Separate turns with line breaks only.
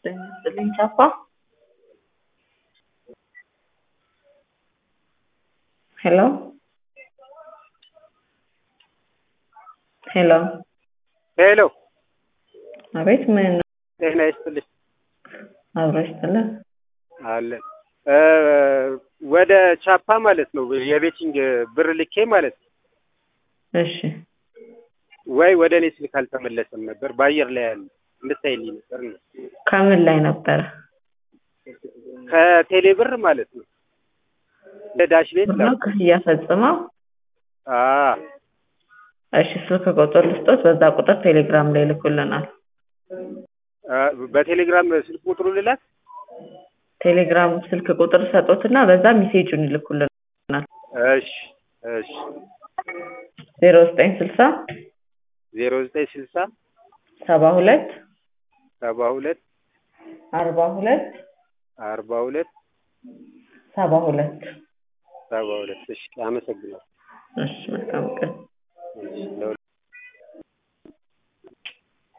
ጤና ይስጥልኝ ቻፓ ሄሎ ሄሎ
ሄሎ
አቤት ምን
ጤና ይስጥልኝ
አብሮ ይስጥልን
አለን እ ወደ ቻፓ ማለት ነው የቤቲንግ ብር ልኬ ማለት ነው
እሺ
ወይ ወደ እኔ ስልክ አልተመለሰም ነበር በአየር ላይ ያለ እንድታይልኝ ነበር ነው
ከምን ላይ ነበረ
ከቴሌ ብር ማለት ነው ለዳሽ ቤት
ነው ክፍያ ፈጽመው
አ
እሺ ስልክ ቁጥር ልስጦት በዛ ቁጥር ቴሌግራም ላይ ልኩልናል
አ በቴሌግራም ስልክ ቁጥሩ ልላክ
ቴሌግራም ስልክ ቁጥር ሰጦትና በዛ ሜሴጁን ይልኩልናል
እሺ እሺ
ዜሮ ዘጠኝ ስልሳ
ዜሮ ዘጠኝ ስልሳ
ሰባ ሁለት
ሰባ ሁለት
አርባ ሁለት
አርባ ሁለት
ሰባ ሁለት
ሰባ ሁለት እሺ አመሰግናለሁ
እሺ መልካም ቀን